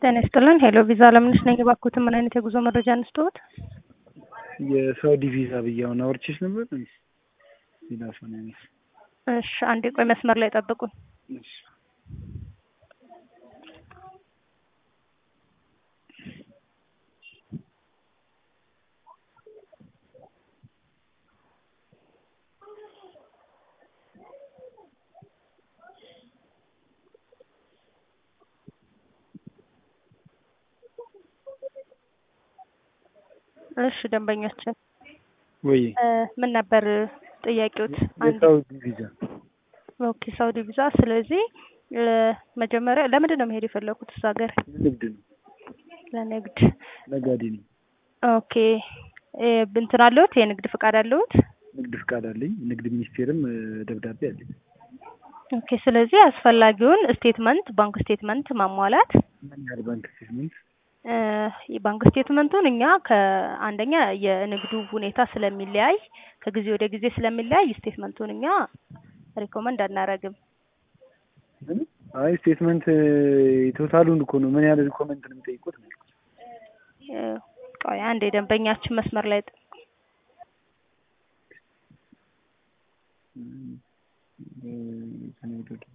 ጤና ይስጥልን። ሄሎ ቪዛ ለምንሽ ነኝ። እባክዎትን ምን አይነት የጉዞ መረጃ እንስጥዎት? የሳውዲ ቪዛ ብዬ አሁን አውርቼሽ ነበር። ሌላ ሰው ነው ያነሳው። እሺ፣ አንዴ ቆይ፣ መስመር ላይ ጠብቁኝ። እሺ። እሺ፣ ደንበኛችን ወይ እ ምን ነበር ጥያቄዎት? አንዴ የሳውዲ ቪዛ ኦኬ፣ ሳውዲ ቪዛ። ስለዚህ እ መጀመሪያ ለምንድን ነው መሄድ የፈለኩት እዛ ሀገር? ንግድ ነው፣ ለንግድ። ነጋዴ ነኝ። ኦኬ እ እንትን አለዎት? የንግድ ፍቃድ አለዎት? ንግድ ፍቃድ አለኝ። ንግድ ሚኒስቴርም እ ደብዳቤ አለኝ። ኦኬ። ስለዚህ አስፈላጊውን ስቴትመንት ባንክ ስቴትመንት ማሟላት ምን ያህል ባንክ ስቴትመንት? እ የባንክ ስቴትመንቱን እኛ ከአንደኛ የንግዱ ሁኔታ ስለሚለያይ ከጊዜ ወደ ጊዜ ስለሚለያይ ስቴትመንቱን እኛ ሪኮመንድ አናረግም። ምን? አይ ስቴትመንት ቶታሉን እኮ ነው። ምን ያህል ሪኮመንት ነው የሚጠይቁት? ነው ያልኩት። እ ቆይ አንድ የደንበኛችን መስመር ላይ ጥ- እ እ